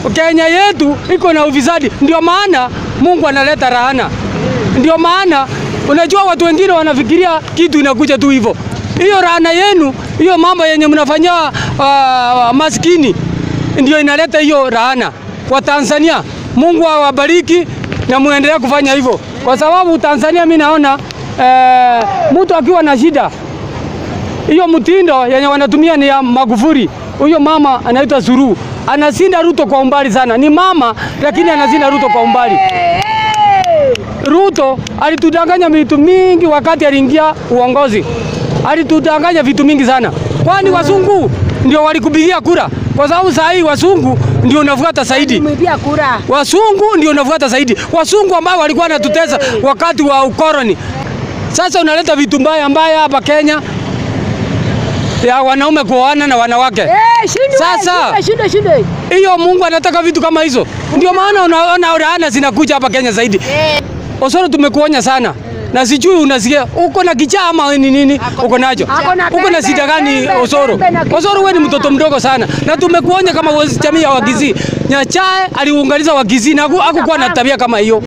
Kenya yetu iko na ufisadi, ndio maana Mungu analeta laana. Ndio maana unajua watu wengine wanafikiria kitu inakuja tu hivyo. Hiyo laana yenu, hiyo mambo yenye mnafanyia uh, maskini ndio inaleta hiyo laana kwa Tanzania. Mungu awabariki na muendelee kufanya hivyo, kwa sababu Tanzania mimi naona eh, mtu akiwa na shida hiyo mtindo yenye wanatumia ni ya Magufuli. Huyo mama anaitwa Suluhu anasinda Ruto kwa umbali sana, ni mama lakini anasinda Ruto kwa umbali. Ruto alitudanganya vitu mingi wakati aliingia uongozi, alitudanganya vitu mingi sana, kwani wasungu ndio walikupigia kura, kwa sababu saa hii wasungu ndio unafuata zaidi Mwibia kura. wasungu ndio unafuata zaidi, wasungu ambao walikuwa wanatutesa wakati wa ukoloni. Sasa unaleta vitu mbaya mbaya hapa Kenya ya wanaume kuoana na wanawake. Eh, shindwe, Sasa- shindwe, shindwe, shindwe. Hiyo Mungu anataka vitu kama hizo, ndio maana unaona laana zinakuja hapa Kenya zaidi. Osoro, tumekuonya sana na sijui unasikia uko na kichaa ama ni nini uko nacho, Ako na uko na pembe, shida gani pembe, Osoro? pembe na kichaa. Osoro, wewe ni mtoto mdogo sana, na tumekuonya kama jamii ya Wagizi. Nyachae aliunganiza Wagizi na hakukuwa na tabia kama hiyo.